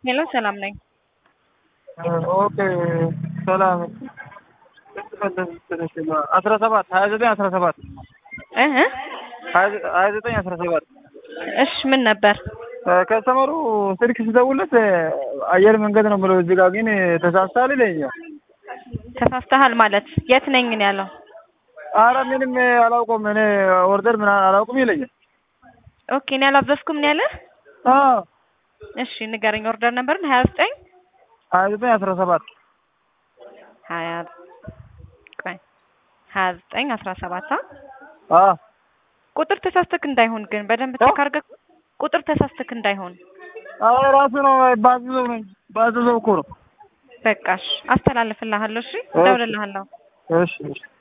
ሄሎ ሰላም ነኝ። ኦኬ ሰላም አስራ ሰባት ሀያ ዘጠኝ አስራ ሰባት እህ ሀያ ዘጠኝ አስራ ሰባት እሺ ምን ነበር? ከስተመሩ ስልክ ስደውልለት አየር መንገድ ነው ብለው እዚህ ጋር ግን ተሳስተሃል ይለኛል። ተሳስተሃል ማለት የት ነኝ ነው ያለው? አረ ምንም አላውቀውም እኔ ኦርደር ምናምን አላውቅም ይለኛል። ኦኬ እኔ አላዘዝኩም ነው ያለ? አዎ እሺ ንገረኝ። ኦርደር ነበርን ሀያ ዘጠኝ ሀያ ዘጠኝ አስራ ሰባት ሀያ ቆይ ሀያ ዘጠኝ አስራ ሰባት አዎ ቁጥር ተሳስተክ እንዳይሆን ግን በደንብ ቼክ አድርገህ ቁጥር ተሳስተክ እንዳይሆን። አዎ ራሱ ነው ባዘዘው ነኝ ባዘዘው እኮ ነው። በቃሽ አስተላልፍልሃለሁ። እሺ እደውልልሃለሁ። እሺ እሺ